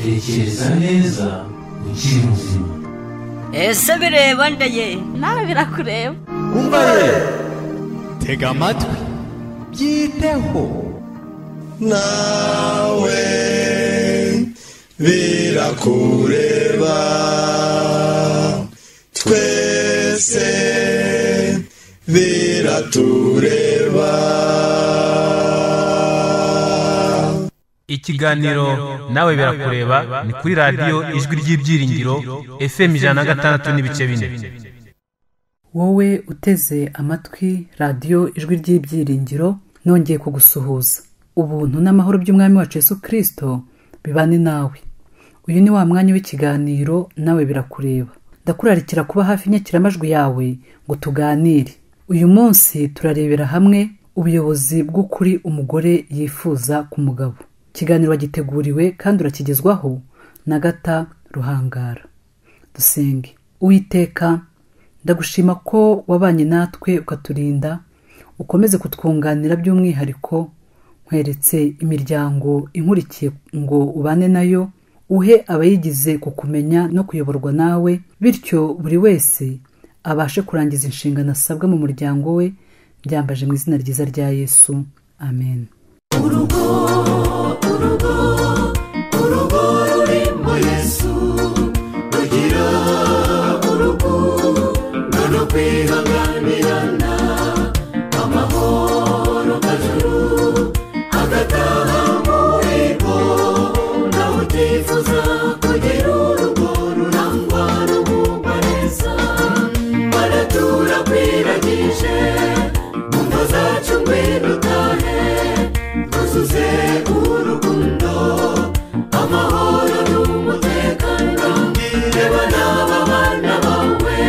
tekereza neza ukiri muzima ese bireba ndeye nawe birakureba umva ye tega amatwi byiteho nawe birakureba twese biratureba ikiganiro nawe birakureba ni kuri radiyo ijwi ry'ibyiringiro fm ijana na gatandatu n'ibice bine wowe uteze amatwi radiyo ijwi ry'ibyiringiro nongeye kugusuhuza ubuntu n'amahoro by'umwami wacu Yesu kirisito bibane nawe uyu ni wa mwanya w'ikiganiro nawe birakureba ndakurarikira kuba hafi inyakiramajwi yawe ngo tuganire uyu munsi turarebera hamwe ubuyobozi bw'ukuri umugore yifuza ku mugabo ikiganiro wagiteguriwe kandi urakigezwaho na gata ruhangara dusenge uwiteka ndagushima ko wabanye natwe ukaturinda ukomeze kutwunganira by'umwihariko nkweretse imiryango inkurikiye ngo ubane nayo uhe abayigize kukumenya no kuyoborwa nawe bityo buri wese abashe kurangiza inshingano asabwa mu muryango we byambaje mu izina ryiza rya yesu amen urugo urugo urugo rurimo yesu rugira urugo rwo kwihanganirana amahoro kajuru agataha muri bo nawe utifuza kugira urugo rurangwa n'umwuka neza baratura kwiragije mu ngo zacu ngwino utahe tuzuze urukundo amahoro n'umutekano reba n'aba bana bawe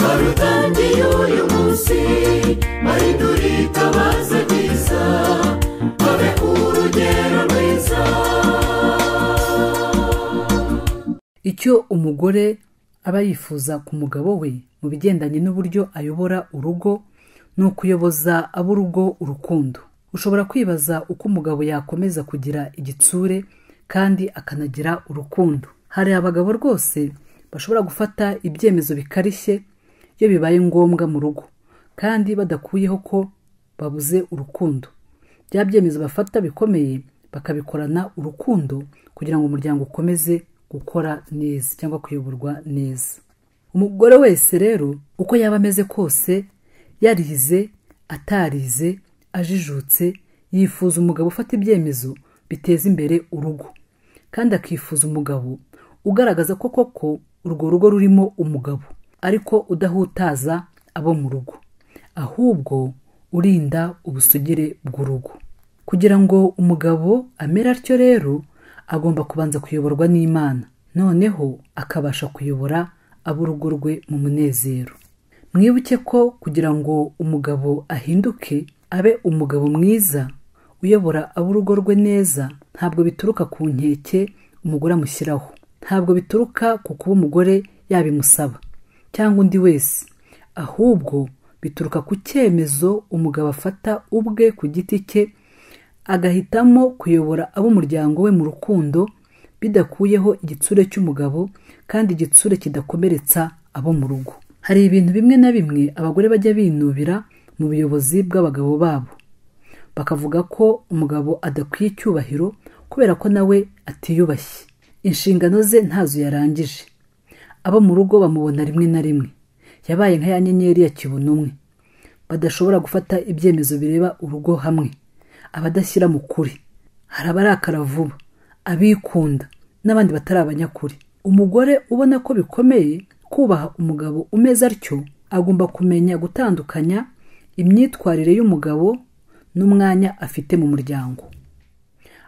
barutangiye uyu munsi bahindura itabaza ryiza babe urugero rwiza icyo umugore aba yifuza ku mugabo we mu bigendanye n'uburyo ayobora urugo ni ukuyoboza ab'urugo urukundo ushobora kwibaza uko umugabo yakomeza kugira igitsure kandi akanagira urukundo hari abagabo rwose bashobora gufata ibyemezo bikarishye iyo bibaye ngombwa mu rugo kandi badakuyeho ko babuze urukundo bya byemezo bafata bikomeye bakabikorana urukundo kugira ngo umuryango ukomeze gukora neza cyangwa kuyoborwa neza umugore wese rero uko yaba ameze kose yarize atarize ajijutse yifuza umugabo ufata ibyemezo biteza imbere urugo kandi akifuza umugabo ugaragaza ko koko urwo rugo rurimo umugabo ariko udahutaza abo mu rugo ahubwo urinda ubusugire bw'urugo kugira ngo umugabo amere atyo rero agomba kubanza kuyoborwa n'imana noneho akabasha kuyobora ab'urugo rwe mu munezero mwibuke ko kugira ngo umugabo ahinduke abe umugabo mwiza uyobora ab'urugo rwe neza ntabwo bituruka ku nkeke umugore amushyiraho ntabwo bituruka ku kuba umugore yabimusaba cyangwa undi wese ahubwo bituruka ku cyemezo umugabo afata ubwe ku giti cye agahitamo kuyobora ab'umuryango we mu rukundo bidakuyeho igitsure cy'umugabo kandi igitsure kidakomeretsa abo mu rugo hari ibintu bimwe na bimwe abagore bajya binubira mu buyobozi bw'abagabo babo bakavuga ko umugabo adakwiye icyubahiro kubera ko nawe atiyubashye inshingano ze ntazo yarangije abo mu rugo bamubona rimwe na rimwe yabaye nka ya nyenyeri ya kibonumwe badashobora gufata ibyemezo bireba urugo hamwe abadashyira mu kuri hari abarakara vuba abikunda n'abandi batari abanyakuri umugore ubona ko bikomeye kubaha umugabo umeze atyo agomba kumenya gutandukanya imyitwarire y'umugabo n'umwanya afite mu muryango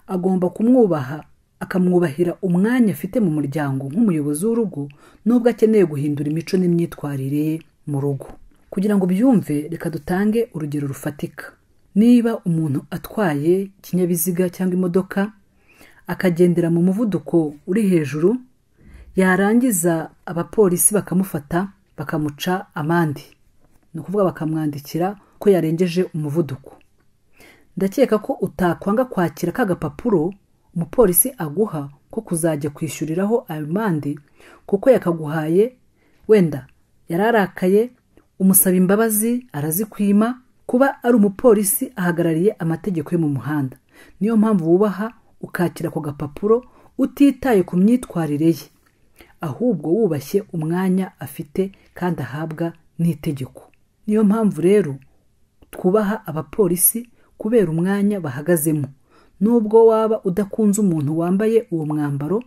agomba kumwubaha akamwubahira umwanya afite mu muryango nk'umuyobozi w'urugo n'ubwo akeneye guhindura imico n'imyitwarire ye mu rugo kugira ngo byumve reka dutange urugero rufatika niba umuntu atwaye ikinyabiziga cyangwa imodoka akagendera mu muvuduko uri hejuru yarangiza abapolisi bakamufata bakamuca amande ni ukuvuga bakamwandikira ko yarengeje umuvuduko ndakeka ko utakwanga kwakira ka gapapuro umupolisi aguha ko kuzajya kwishyuriraho ayo mande kuko yakaguhaye wenda yararakaye umusaba imbabazi arazikwima kuba ari umupolisi ahagarariye amategeko yo mu muhanda niyo mpamvu wubaha ukakira ako gapapuro utitaye ku myitwarire ye ahubwo wubashye umwanya afite kandi ahabwa n'itegeko niyo mpamvu rero twubaha abapolisi kubera umwanya bahagazemo nubwo waba udakunze umuntu wambaye uwo mwambaro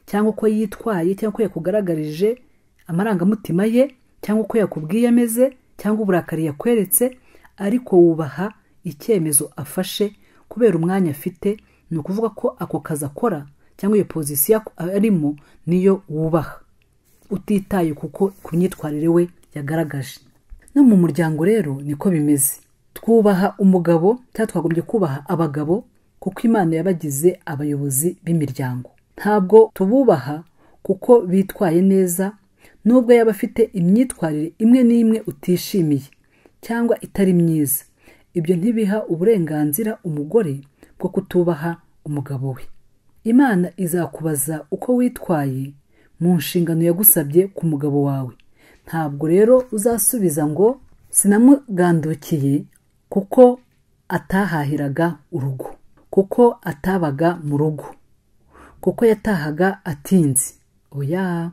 cyangwa uko yitwaye cyangwa uko yakugaragarije amarangamutima ye cyangwa uko yakubwiye ameze cyangwa uburakari yakweretse ariko wubaha icyemezo afashe kubera umwanya afite ni ukuvuga ko ako kazi akora cyangwa iyo pozisiyo arimo niyo wubaha utitaye kuko ku myitwarire we yagaragaje no mu muryango rero niko bimeze twubaha umugabo cyangwa twagombye kubaha abagabo kuko imana yabagize abayobozi b'imiryango ntabwo tububaha kuko bitwaye neza nubwo yaba afite imyitwarire imwe n'imwe utishimiye cyangwa itari myiza ibyo ntibiha uburenganzira umugore bwo kutubaha umugabo we imana izakubaza uko witwaye mu nshingano yagusabye ku mugabo wawe ntabwo rero uzasubiza ngo sinamugandukiye kuko atahahiraga urugo kuko atabaga mu rugo kuko yatahaga atinze oya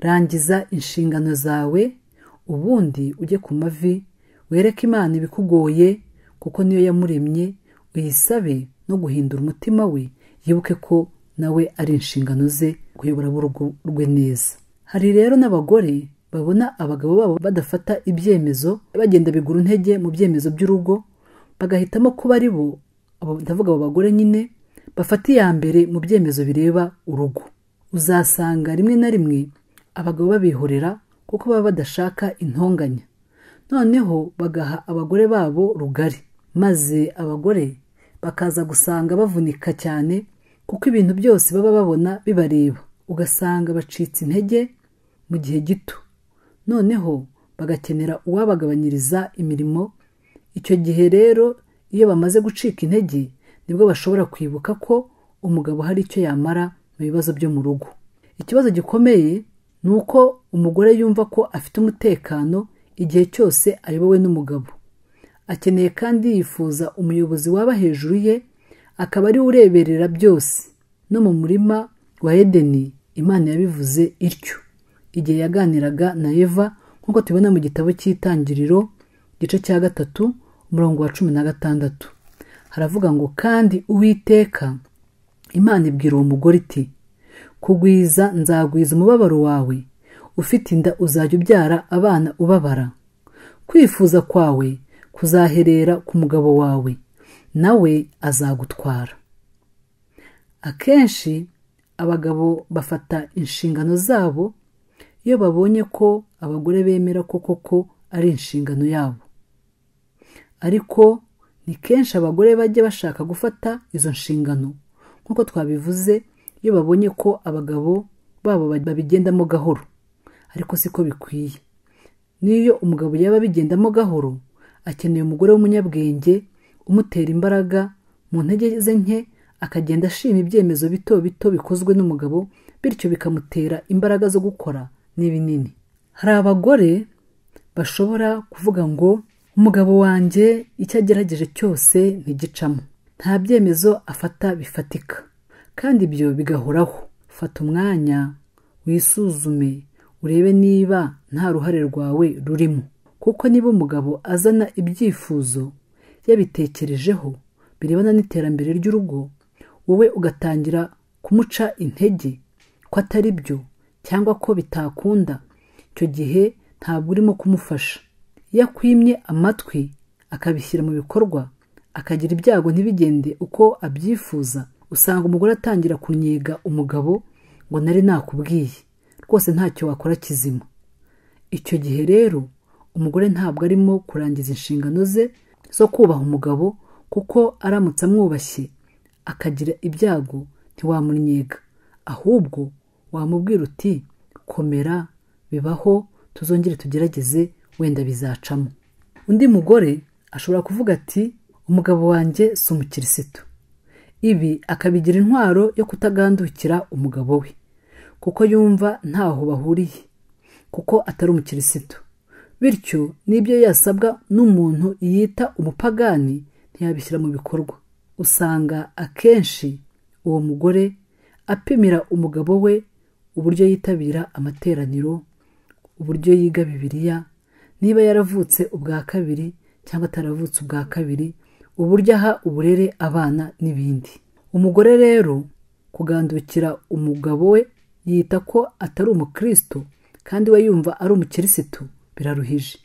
rangiza inshingano zawe ubundi ujye ku mavi wereke imana ibikugoye kuko niyo yamuremye uyisabe no guhindura umutima we yibuke ko nawe ari inshingano ze kuyobora urugo rwe neza hari rero n'abagore babona abagabo babo badafata ibyemezo bagenda bigura intege mu byemezo by'urugo bagahitamo kuba ari bo ndavuga abo bagore nyine bafata iya mbere mu byemezo bireba urugo uzasanga rimwe na rimwe abagabo babihorera kuko baba badashaka intonganya noneho bagaha abagore babo rugari maze abagore bakaza gusanga bavunika cyane kuko ibintu byose baba babona bibareba ugasanga bacitse intege mu gihe gito noneho bagakenera uwabagabanyiriza imirimo icyo gihe rero iyo bamaze gucika intege nibwo bashobora kwibuka ko umugabo hari icyo yamara mu bibazo byo mu rugo ikibazo gikomeye ni uko umugore yumva ko afite umutekano igihe cyose ayobowe n'umugabo akeneye kandi yifuza umuyobozi waba hejuru ye akaba ari we ureberera byose no mu murima wa edeni imana yabivuze ityo igihe yaganiraga na eva nk'uko tubibona mu gitabo cy'itangiriro igice cya gatatu umurongo wa cumi na gatandatu haravuga ngo kandi uwiteka imana ibwira uwo mugore iti kugwiza nzagwiza umubabaro wawe ufite inda uzajya ubyara abana ubabara kwifuza kwawe kuzaherera ku mugabo wawe nawe azagutwara akenshi abagabo bafata inshingano zabo iyo babonye ko abagore bemera ko koko ari inshingano yabo ariko ni kenshi abagore bajya bashaka gufata izo nshingano nk'uko twabivuze iyo babonye ko abagabo babo babigendamo gahoro ariko siko bikwiye n'iyo umugabo yaba abigendamo gahoro akeneye umugore w'umunyabwenge umutera imbaraga mu ntege ze nke akagenda ashima ibyemezo bito bito bikozwe n'umugabo bityo bikamutera imbaraga zo gukora n'ibinini hari abagore bashobora kuvuga ngo umugabo wanjye icyo agerageje cyose ntigicamo nta byemezo afata bifatika kandi ibyo bigahoraho fata umwanya wisuzume urebe niba nta ruhare rwawe rurimo kuko niba umugabo azana ibyifuzo yabitekerejeho birebana n'iterambere ry'urugo wowe ugatangira kumuca intege ko atari byo cyangwa ko bitakunda icyo gihe ntabwo urimo kumufasha iyo akwimye amatwi akabishyira mu bikorwa akagira ibyago ntibigende uko abyifuza usanga umugore atangira kunnyega umugabo ngo nari nakubwiye rwose ntacyo wakora kizima icyo gihe rero umugore ntabwo arimo kurangiza inshingano ze zo kubaha umugabo kuko aramutse amwubashye akagira ibyago ntiwamunnyega ahubwo wamubwira uti komera bibaho tuzongere tugerageze wenda bizacamo undi mugore ashobora kuvuga ati umugabo wanjye si umukirisitu ibi akabigira intwaro yo kutagandukira umugabo we kuko yumva ntaho bahuriye kuko atari umukirisitu bityo n'ibyo yasabwa n'umuntu yita umupagani ntiyabishyira mu bikorwa usanga akenshi uwo mugore apimira umugabo we uburyo yitabira amateraniro uburyo yiga bibiliya niba yaravutse ubwa kabiri cyangwa ataravutse ubwa kabiri uburyo aha uburere abana n'ibindi umugore rero kugandukira umugabo we yita ko atari umukristo kandi we yumva ari umukirisitu biraruhije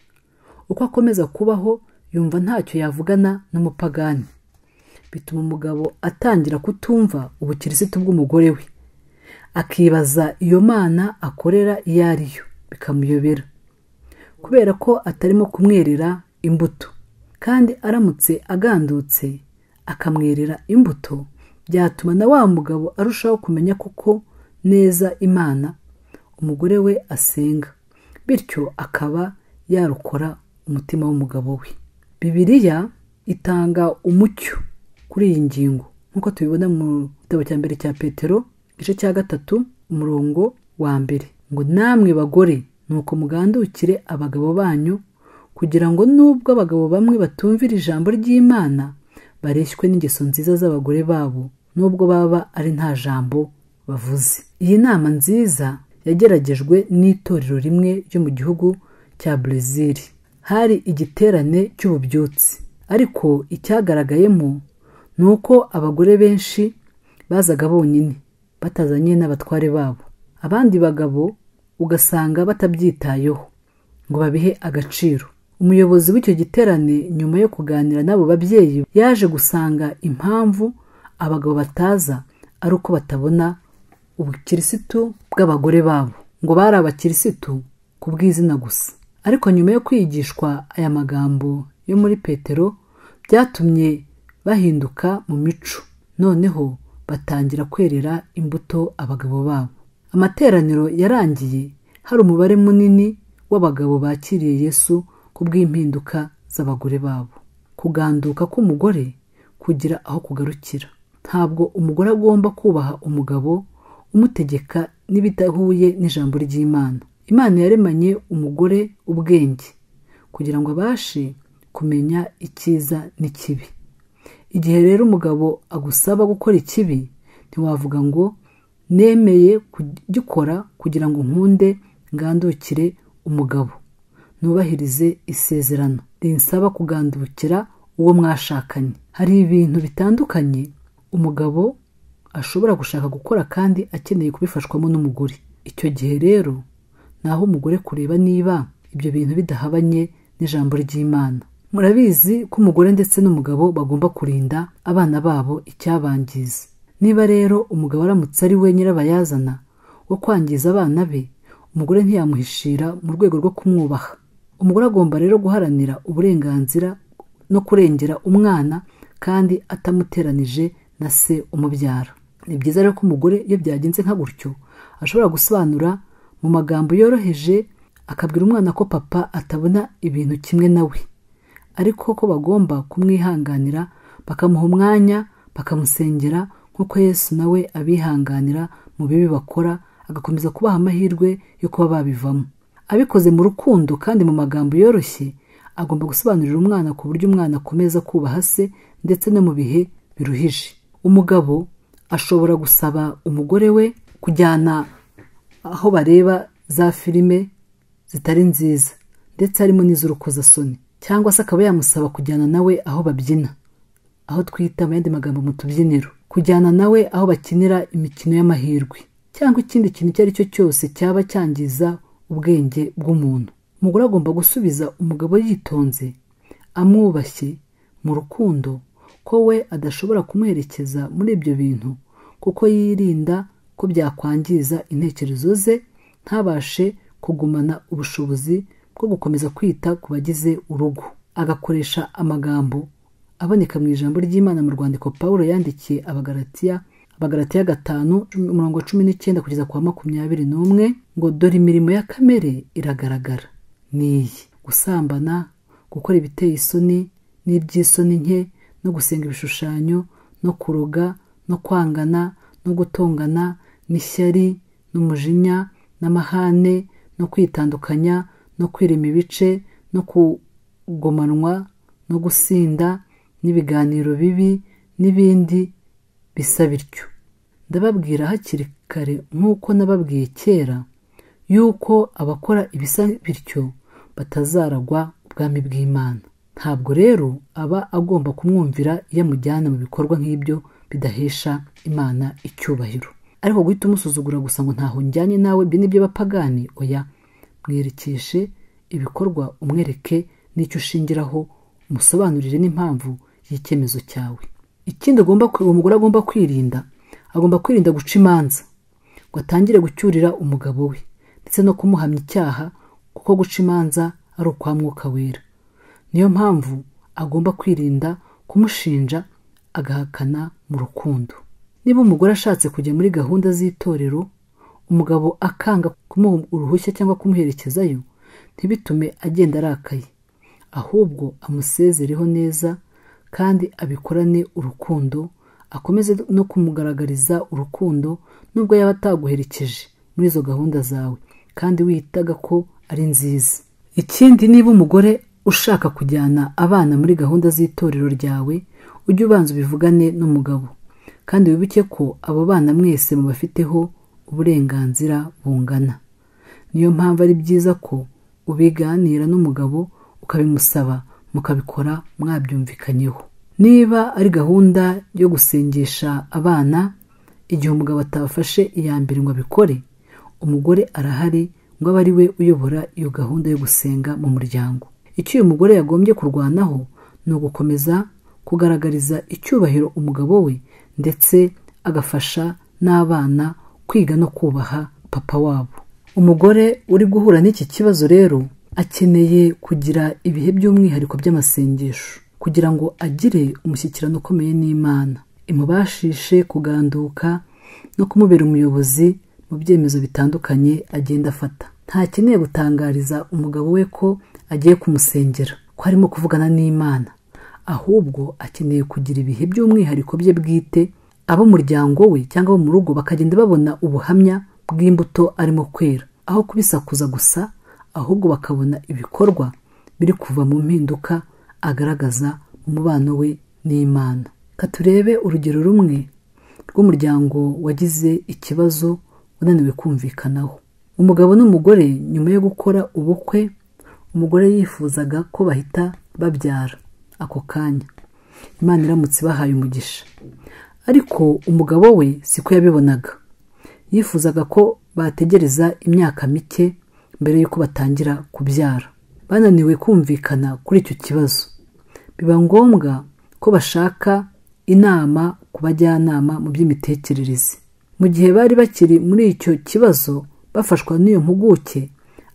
uko akomeza kubaho yumva ntacyo yavugana n'umupagani bituma umugabo atangira kutumva ubukirisitu bw'umugore we akibaza iyo mana akorera iyo ari yo bikamuyobera kubera ko atarimo kumwerera imbuto kandi aramutse agandutse akamwerera imbuto byatuma na wa mugabo arushaho kumenya kuko neza imana umugore we asenga bityo akaba yarokora umutima w'umugabo we bibiliya itanga umucyo kuri iyi ngingo nk'uko tubibona mu gitabo cya mbere cya petero igice cya gatatu umurongo wa mbere ngo namwe bagore nuko mugandukire abagabo banyu kugira ngo nubwo abagabo bamwe batumvira ijambo ry'imana bareshywe n'ingeso nziza z'abagore babo nubwo baba ari nta jambo bavuze iyi nama nziza yageragejwe n'itorero rimwe ryo mu gihugu cya Brazil hari igiterane cy'ububyutsi ariko icyagaragayemo ni uko abagore benshi bazaga bonyine batazanye n'abatware babo abandi bagabo ugasanga batabyitayeho ngo babihe agaciro umuyobozi w'icyo giterane nyuma yo kuganira n'abo babyeyi yaje gusanga impamvu abagabo bataza ari uko batabona ubukirisitu bw'abagore babo ngo bari abakirisitu ku bw'izina gusa ariko nyuma yo kwigishwa aya magambo yo muri petero byatumye bahinduka mu mico noneho batangira kwerera imbuto abagabo babo amateraniro yarangiye hari umubare munini w'abagabo bakiriye yesu ku bw'impinduka z'abagore babo kuganduka k'umugore kugira aho kugarukira ntabwo umugore agomba kubaha umugabo umutegeka n'ibidahuye n'ijambo ry'imana imana yaremanye umugore ubwenge kugira ngo abashe kumenya icyiza n'ikibi igihe rero umugabo agusaba gukora ikibi ntiwavuga ngo nemeye kugikora kugira ngo nkunde ngandukire umugabo nubahirize isezerano rinsaba kugandukira uwo mwashakanye hari ibintu bitandukanye umugabo ashobora gushaka gukora kandi akeneye kubifashwamo n'umugore icyo gihe rero ni aho umugore kureba niba ibyo bintu bidahabanye n'ijambo ry'imana murabizi ko umugore ndetse n'umugabo bagomba kurinda abana babo icyabangiza niba rero umugabo aramutse ari we nyirabayazana wo kwangiza abana be umugore ntiyamuhishira mu rwego rwo kumwubaha umugore agomba rero guharanira uburenganzira no kurengera umwana kandi atamuteranije na se umubyara ni byiza rero ko umugore iyo byagenze nka gutyo ashobora gusobanura mu magambo yoroheje akabwira umwana ko papa atabona ibintu kimwe nawe ariko ko bagomba kumwihanganira bakamuha umwanya bakamusengera nk'uko yesu nawe abihanganira mu bibi bakora agakomeza kubaha amahirwe yo kuba babivamo abikoze mu rukundo kandi mu magambo yoroshye agomba gusobanurira umwana ku buryo umwana akomeza kubaha se ndetse no mu bihe biruhije umugabo ashobora gusaba umugore we kujyana aho bareba za filime zitari nziza ndetse harimo n'iz'urukozasoni cyangwa se akaba yamusaba kujyana nawe aho babyina aho twita mu yandi magambo mu tubyiniro kujyana nawe aho bakinira imikino y'amahirwe cyangwa ikindi kintu icyo ari cyo cyose cyaba cyangiza ubwenge bw'umuntu umugore agomba gusubiza umugabo yitonze amwubashye mu rukundo ko we adashobora kumuherekeza muri ibyo bintu kuko yirinda ko byakwangiza intekerezo ze ntabashe kugumana ubushobozi bwo gukomeza kwita ku bagize urugo agakoresha amagambo aboneka mu ijambo ry'imana mu rwandiko paul yandikiye abagaratiya abagaratiya gatanu umurongo wa cumi n'icyenda kugeza ku wa makumyabiri n'umwe ngo dore imirimo ya kamere iragaragara ni iyi gusambana gukora ibiteye isoni n'iby'isoni nke no gusenga ibishushanyo no kuroga no kwangana no gutongana n'ishyari n'umujinya n'amahane no kwitandukanya no kwirema ibice no kugomanwa no gusinda n'ibiganiro bibi n'ibindi bisa bityo ndababwira hakiri kare nk'uko nababwiye kera yuko abakora ibisa bityo batazaragwa ubwami bw'imana ntabwo rero aba agomba kumwumvira iyo amujyana mu bikorwa nk'ibyo bidahesha imana icyubahiro ariko guhita umusuzugura gusa ngo ntaho njyanye nawe ibi nibyo bapagani oya mwerekeshe ibikorwa umwereke n'icyo ushingiraho umusobanurire n'impamvu y'icyemezo cyawe ikindi agomba uwo mugore agomba kwirinda agomba kwirinda guca imanza ngo atangire gucyurira umugabo we ndetse no kumuhamya icyaha kuko guca imanza ari ukwa mwuka wera niyo mpamvu agomba kwirinda kumushinja agahakana mu rukundo niba umugore ashatse kujya muri gahunda z'itorero umugabo akanga kumuha uruhushya cyangwa kumuherekezayo ntibitume agenda arakaye ahubwo amusezereho neza kandi abikorane urukundo akomeze no kumugaragariza urukundo nubwo yaba ataguherekeje muri izo gahunda zawe kandi witaga ko ari nziza ikindi niba umugore ushaka kujyana abana muri gahunda z'itorero ryawe ujye ubanza ubivugane n'umugabo kandi wibuke ko abo bana mwese mubafiteho uburenganzira bungana niyo mpamvu ari byiza ko ubiganira n'umugabo ukabimusaba mukabikora mwabyumvikanyeho niba ari gahunda yo gusengesha abana igihe umugabo atafashe iya mbere ngo abikore umugore arahari ngo abe ari we uyobora iyo gahunda yo gusenga mu muryango icyo uyu mugore yagombye kurwanaho ni ugukomeza kugaragariza icyubahiro umugabo we ndetse agafasha n'abana kwiga no kubaha papa wabo umugore uri guhura n'iki kibazo rero akeneye kugira ibihe by'umwihariko by'amasengesho kugira ngo agire umushyikirano ukomeye n'imana imubashishe kuganduka no kumubera umuyobozi mu byemezo bitandukanye agenda afata ntakeneye gutangariza umugabo we ko agiye kumusengera ko arimo kuvugana n'imana ahubwo akeneye kugira ibihe by'umwihariko bye bwite ab'umuryango we cyangwa abo mu rugo bakagenda babona ubuhamya bw'imbuto arimo kwera aho kubisakuza gusa ahubwo bakabona ibikorwa biri kuva mu mpinduka agaragaza umubano we n'imana katurebe urugero rumwe rw'umuryango wagize ikibazo unaniwe kumvikanaho umugabo n'umugore nyuma yo gukora ubukwe umugore yifuzaga ko bahita babyara ako kanya imana iramutse ibahaye umugisha ariko umugabo we siko yabibonaga yifuzaga ko bategereza imyaka mike mbere y'uko batangira kubyara bananiwe kumvikana kuri icyo kibazo biba ngombwa ko bashaka inama ku bajyanama mu by'imitekerereze mu gihe bari bakiri muri icyo kibazo bafashwa n'iyo mpuguke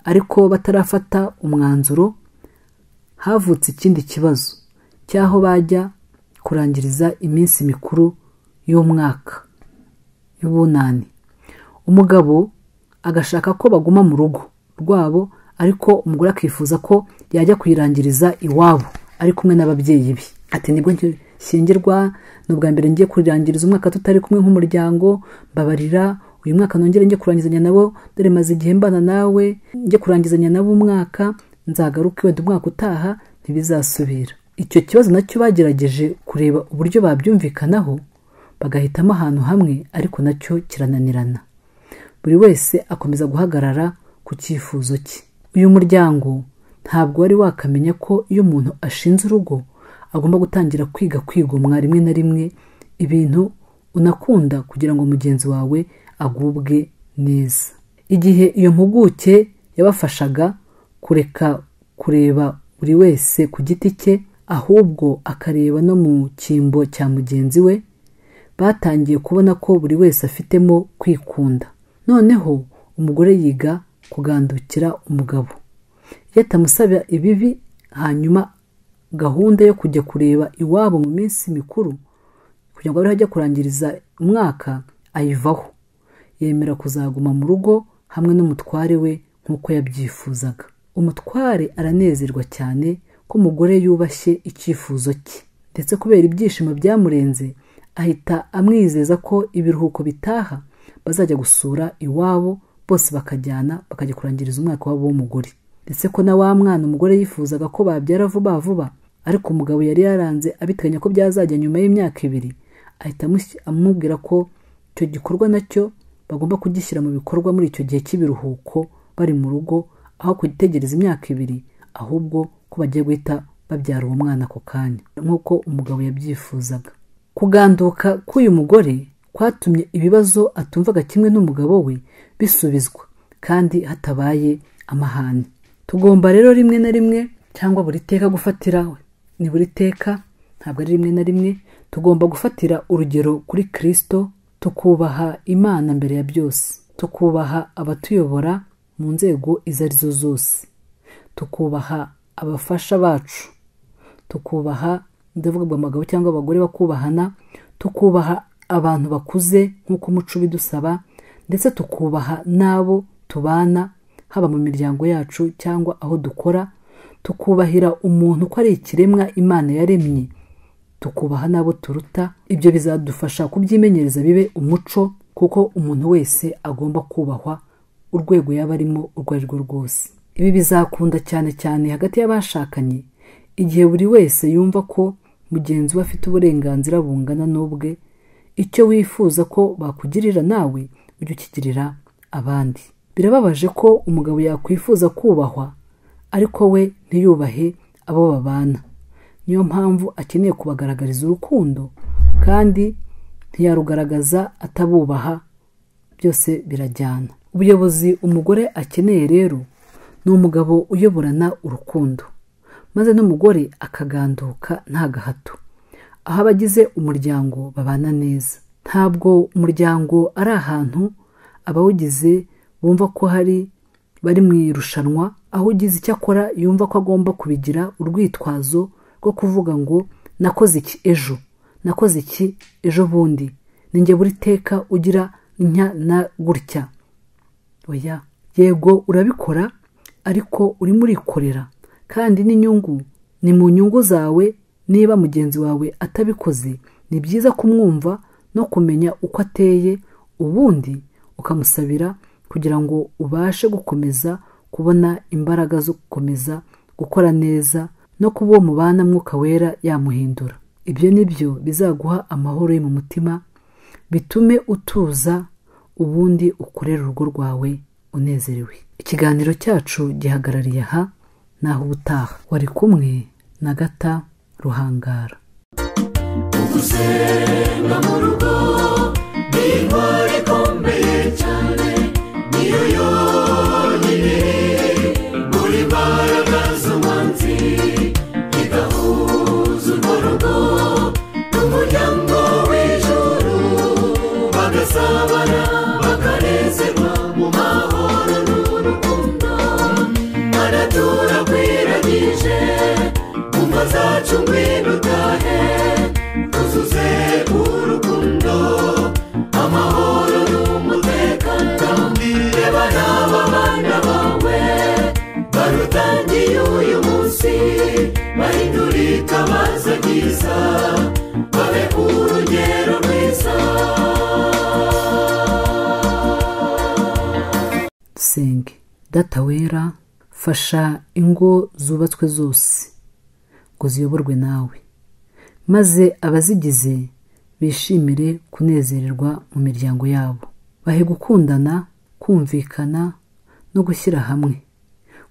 ariko batarafata umwanzuro havutse ikindi kibazo cy'aho bajya kurangiriza iminsi mikuru y'umwaka y'ubunani umugabo agashaka ko baguma mu rugo rwabo ariko umugore akifuza ko yajya kuyirangiriza iwabo ari kumwe n'ababyeyi be ati nibwo nshyingirwa ni ubwa mbere ngiye kurangiriza umwaka tutari kumwe nk'umuryango mbabarira uyu mwaka nongere njye kurangizanya nabo dore maze igihe mbana nawe njye kurangizanya nabo umwaka nzagaruke wenda umwaka utaha ntibizasubira icyo kibazo nacyo bagerageje kureba uburyo babyumvikanaho bagahitamo ahantu hamwe ariko nacyo kirananirana buri wese akomeza guhagarara ku cyifuzo cye uyu muryango ntabwo wari wakamenya ko iyo umuntu ashinze urugo agomba gutangira kwiga kwigomwa rimwe na rimwe ibintu unakunda kugira ngo mugenzi wawe agubwe neza igihe iyo mpuguke yabafashaga kureka kureba buri wese ku giti cye ahubwo akareba no mu cyimbo cya mugenzi we batangiye kubona ko buri wese afitemo kwikunda noneho umugore yiga kugandukira umugabo iyo atamusaba ibibi hanyuma gahunda yo kujya kureba iwabo mu minsi mikuru kugira ngo abe ajya kurangiriza umwaka ayivaho yemera kuzaguma mu rugo hamwe n'umutware we nk'uko yabyifuzaga umutware aranezerwa cyane ko umugore yubashye icyifuzo cye ndetse kubera ibyishimo byamurenze ahita amwizeza ko ibiruhuko bitaha bazajya gusura iwabo bose bakajyana bakajya kurangiriza umwaka wabo w'umugore ndetse ko na wa mwana umugore yifuzaga ko babyara vuba vuba ariko umugabo yari yaranze abiteganya ko byazajya nyuma y'imyaka ibiri ahita amushyi- amubwira ko icyo gikorwa nacyo bagomba kugishyira mu bikorwa muri icyo gihe cy'ibiruhuko bari mu rugo aho kugitegereza imyaka ibiri ahubwo ko bagiye guhita babyara uwo mwana ako kanya nk'uko umugabo yabyifuzaga kuganduka k'uyu mugore kwatumye ibibazo atumvaga kimwe n'umugabo we bisubizwa kandi hatabaye amahane tugomba rero rimwe na rimwe cyangwa buri teka gufatiraho ni buri teka ntabwo ari rimwe na rimwe tugomba gufatira urugero kuri kirisito tukubaha imana mbere ya byose tukubaha abatuyobora mu nzego izo arizo zose tukubaha abafasha bacu tukubaha ndavuga ngo abagabo cyangwa abagore bakubahana tukubaha abantu bakuze nk'uko umuco ubidusaba ndetse tukubaha n'abo tubana haba mu miryango yacu cyangwa aho dukora tukubahira umuntu ko ari ikiremwa imana yaremye tukubaha n'abo turuta ibyo bizadufasha kubyimenyereza bibe umuco kuko umuntu wese agomba kubahwa urwego yaba arimo urwo ari rwo rwose ibi bizakunda cyane cyane hagati y'abashakanye igihe buri wese yumva ko mugenzi we afite uburenganzira bungana n'ubwe icyo wifuza ko bakugirira nawe ujye ukigirira abandi birababaje ko umugabo yakwifuza kubahwa ariko we ntiyubahe abo babana niyo mpamvu akeneye kubagaragariza urukundo kandi ntiyarugaragaza atabubaha byose birajyana ubuyobozi umugore akeneye rero ni umugabo uyoborana urukundo maze n'umugore akaganduka nta gahato aho abagize umuryango babana neza ntabwo umuryango ari ahantu abawugize bumva ko hari bari mu irushanwa aho ugize icyo akora yumva ko agomba kubigira urwitwazo rwo kuvuga ngo nakoze iki ejo nakoze iki ejo bundi ni njye buri teka ugira nnya na gutya oya yego urabikora ariko urimo urikorera kandi n'inyungu ni mu nyungu zawe niba mugenzi wawe atabikoze ni byiza kumwumva no kumenya uko ateye ubundi ukamusabira kugira ngo ubashe gukomeza kubona imbaraga zo gukomeza gukora neza no kuba uwo mubana mwuka wera yamuhindura ibyo ni byo bizaguha amahoro yo mu mutima bitume utuza ubundi ukorera urugo rwawe unezerewe ikiganiro cyacu gihagarariye aha naho ubutaha wari kumwe na gata ruhangara gusenga mu rugo ni intwaro ikomeye cyane niyo yonyine muri mbaraga z'umwanzi igahuza urwo rugo n'umuryango w'ijuru bagasabana bakanezerwa mu mahoro n'urukundo aratura kwiragije umva zacu ngwino utahe tuzuze urukundo amahoro n'umutekano reba n'aba bana bawe barutangiye uyu munsi bahindura itabaza ryiza babe urugero rwiza dusenge data wera fasha ingo zubatswe zose ngo ziyoborwe nawe maze abazigize bishimire kunezererwa mu miryango yabo bahe gukundana kumvikana no gushyira hamwe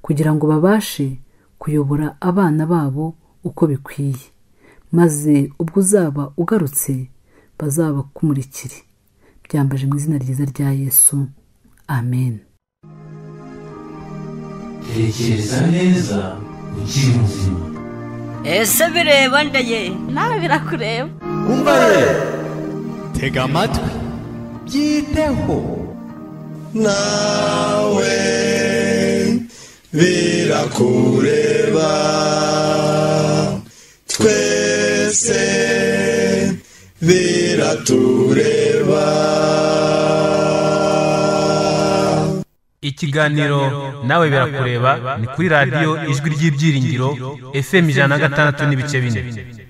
kugira ngo babashe kuyobora abana babo uko bikwiye maze ubwo uzaba ugarutse bazabakumurikire byambaje mu izina ryiza rya yesu amen tekereza neza ukiri muzima ese bireba ndaye nawe birakureba tega amatwi byiteho nawe birakureba twese biratureba ikiganiro nawe birakureba ni kuri radiyo ijwi ry'ibyiringiro fm ijana na gatandatu n'ibice bine